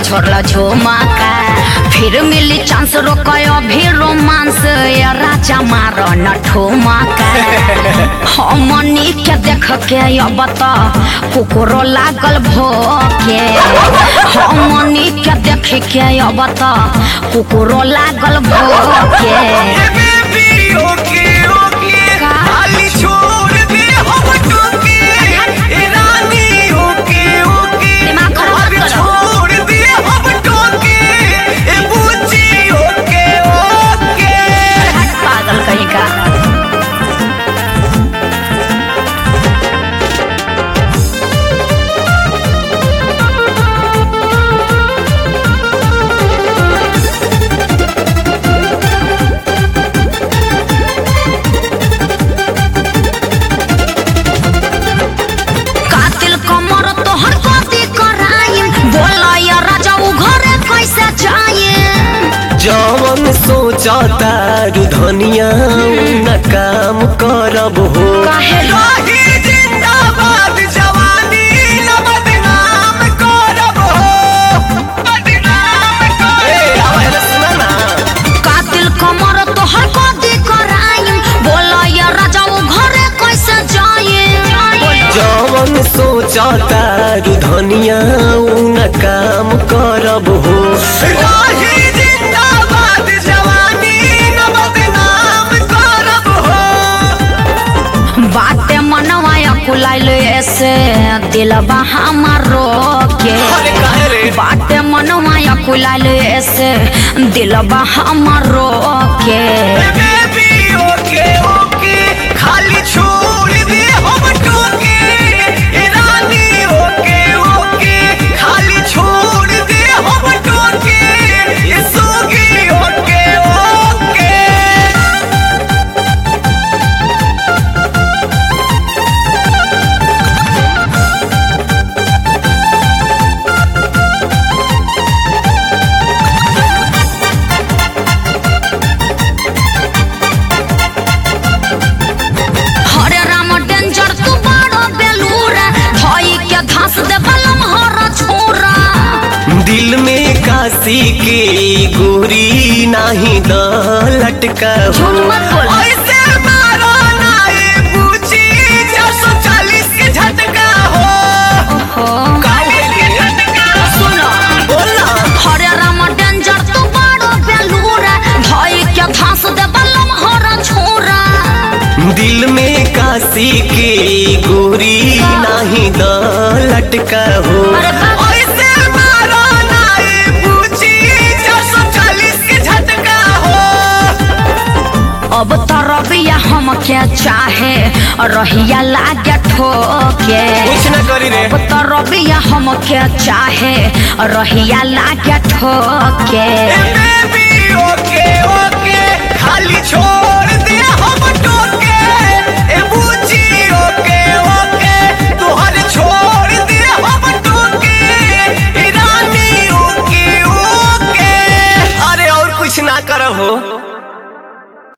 छोड़ला झुमका फिर मिली चांस रोकय अभी रोमांस या राजा मार न ठुमका हमनी के देख के अब त कुकुरो लागल भोके हमनी के देख के अब त कुकुरो लागल भोके ए बेबी ओके ओके का? खाली छोड़ दे हम टोके ए रानी ओके ओके दिमाग खराब मत अरे करो। छोड़ दे हम टोके ए बूची ओके ओके पागल कहीं का कातिल कमर तोहर कथी कराइम बोला या राजा उ घरे कैसे जाए जवन सोचता धनिया न काम करब हो काहे राही जिंदाबाद जवानी न बदनाम करब हो बदनाम करब कातिल कमर तोहर कथी कराइम बोला या राजा उ घरे कैसे जाए जवन सोचता धनिया न काम करब हो राही जिंदाबाद जवानी न बदनाम करब हो बाटे मनवा कुलाइल ऐसे दिलबा हमारो के अरे काहे रे? बाटे मनवा कुलाइल ऐसे दिलबा हमारो के ए बेबी ओके ओके खाली छोड़ दे हम टोके ए रानी ओके ओके खाली छोड़ दे हम टोके ये सोगी ओके ओके हरे राम डेंजर तू बड़ो बेलूरा धोई के घास दे बलम हर छोरा दिल में काशी के गोरी नाही द लटका हो झूठ मत बोल ऐसे मारो ना ये पूछी 440 के झटका हो हो के झटका सुनो बोला हरे राम डेंजर तू बड़ो बेलूरा धोई के घास दे बलम हर छोरा दिल में काशी के गोरी नाही द लटका हो अरे बाप ऐसे मारो ना ये पूछी 440 के झटका हो अब तो रबिया हम के चाहे रहिया लागे ठोके कुछ न करी रे अब तो रबिया हम के चाहे रहिया लागे ठोके ए बेबी ओके ओके खाली छोड़ दे हम टोके ए बूची ओके ओके तोहर छोड़ दे हम टोके ए रानी ओके ओके अरे और कुछ ना करब हो